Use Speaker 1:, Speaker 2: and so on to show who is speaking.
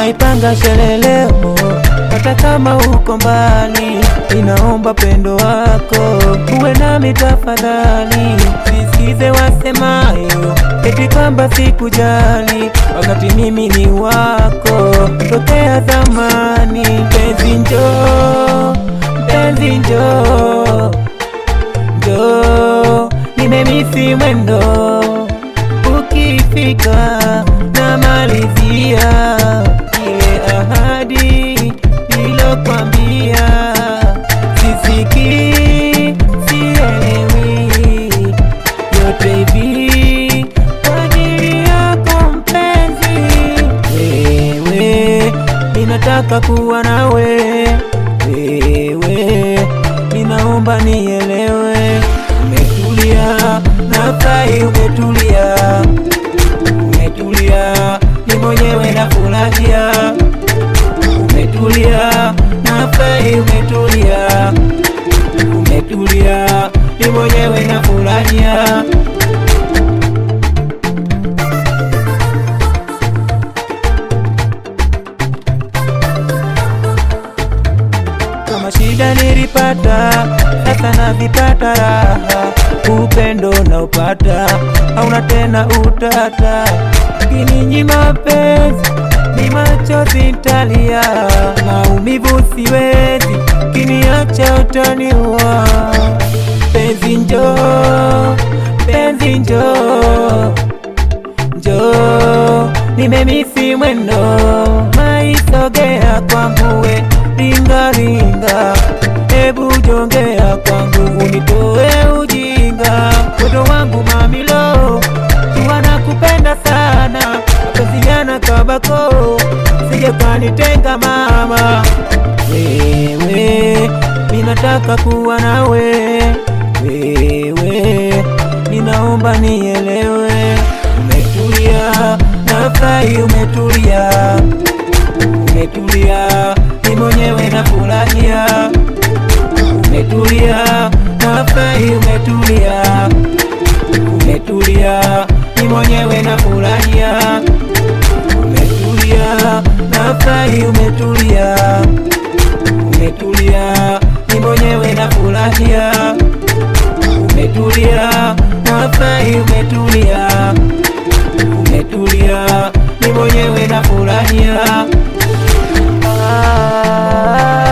Speaker 1: naipanga sherehe leo, hata kama uko mbali, ninaomba pendo wako uwe nami tafadhali, sisikize wasemayo eti kwamba sikujali, wakati mimi ni wako tokea zamani. Mpenzi njoo, mpenzi njoo, njoo, nimemisi mwendo ukifika na malizia ile ahadi nilokwambia, sisiki sielewi yote hivi kwa ajili yako mpenzi, wewe ninataka kuwa nawe wewe, ninaomba nielewe, umetulia nafurahi, umetulia umetulia, ni mwenyewe nafurahia, umetulia nafurahi, umetulia umetulia, ni mwenyewe nafurahia. Kama shida nilipata, sasa nazipata raha. Upendo na upata hauna tena utata, kininyima mapenzi ni machozi nitalia, maumivu siwezi, kiniacha utaniua. Penzi njoo, penzi njoo, njoo, nimemisi mwendo, maisogea kwangu we ringa ringa, hebu jongea kwangu unitoe ujinga, wendo wangu mamilo, tuwa nakupenda sana, mapenzi yana kabako, sije kanitenga mama, wewe ninataka kuwa nawe wewe, ninaomba nielewe, umetulia nafurahi, umetulia umetulia, ni mwenyewe nafurahia, umetulia nafurahi, umetulia umetulia, ni mwenyewe nafurahia, umetulia nafurahi, umetulia umetulia, ni mwenyewe nafurahia, umetulia nafurahi, umetulia umetulia, ni mwenyewe nafurahia. Ah,